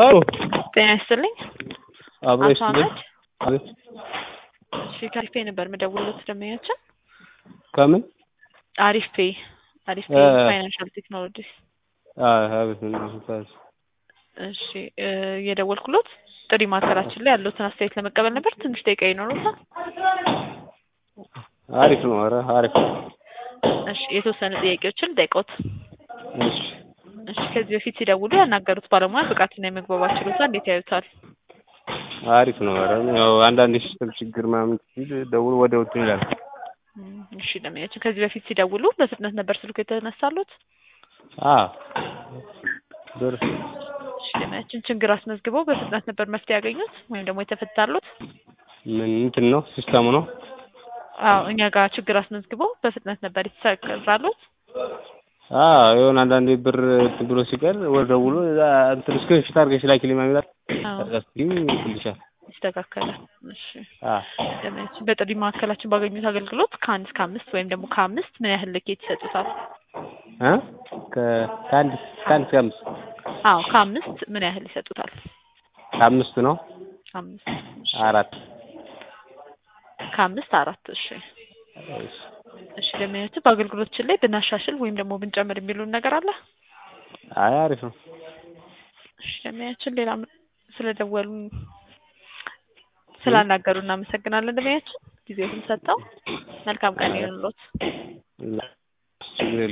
አዎ ጤና ይስጥልኝ። አብሮ አቶ ይስጥልኝ። አህመድ አቤት እሺ፣ ከአሪፍ ፔ ነበር የምደውልለት ደንበኛችን። ከምን አሪፍ ፔ አሪፍ ፔ እ- ፋይናንሻል ቴክኖሎጂስ። አዎ አቤት ምን እሺ እ፣ የደወልኩሎት ጥሪ ማዕከላችን ላይ ያለዎትን አስተያየት ለመቀበል ነበር። ትንሽ ደቂቃ ይኖሩታል? አሪፍ ነው። ኧረ አሪፍ ነው። እሺ፣ የተወሰኑ ጥያቄዎችን ጠይቆት። እሺ እሺ፣ ከዚህ በፊት ሲደውሉ ያናገሩት ባለሙያ ብቃትና የመግባባት ችሎታ እንዴት ያዩታል? አሪፍ ነው። ኧረ ያው አንዳንድ የሲስተም ችግር ምናምን ሲል ደውሎ ወዲያው እንትን ይላል። እም፣ እሺ ደንበኛችን ከዚህ በፊት ሲደውሉ በፍጥነት ነበር ስልኩ የተነሳሉት? አዎ ብር እሺ ደንበኛችን ችግር አስመዝግበው በፍጥነት ነበር መፍትሄ ያገኙት ወይም ደግሞ የተፈታሉት? ምን እንትን ነው ሲስተሙ ነው? አዎ እኛ ጋር ችግር አስመዝግበው በፍጥነት ነበር የተሰራሉት? አዎ የሆነ አንዳንዴ ብር እንትን ብሎ ሲቀር ወደ ደውሎ እዛ እንትን ስክሪንሾት አድርገሽ ላኪልኝ ምናምን ይላል። አዎ አስኪም ይልሻል። ይስተካከላል። እሺ አዎ ደንበኛችን በጥሪ ማዕከላችን ባገኙት አገልግሎት ከአንድ እስከ አምስት ወይም ደግሞ ከአምስት ምን ያህል ልኬት ይሰጡታል? እ ከ- ከአንድ ከአንድ እስከ አምስት አዎ ከአምስት ምን ያህል ይሰጡታል? ከአምስት ነው አምስት አራት ከአምስት አራት እሺ እሺ። እሺ ደንበኛችን በአገልግሎታችን ላይ ብናሻሽል ወይም ደግሞ ብንጨምር የሚሉን ነገር አለ? አይ አሪፍ ነው። እሺ ደንበኛችን ሌላ ስለደወሉ ስላናገሩ እናመሰግናለን። ደንበኛችን ጊዜውን ሰጠው መልካም ቀን ይሁንልዎት። ችግር የለም።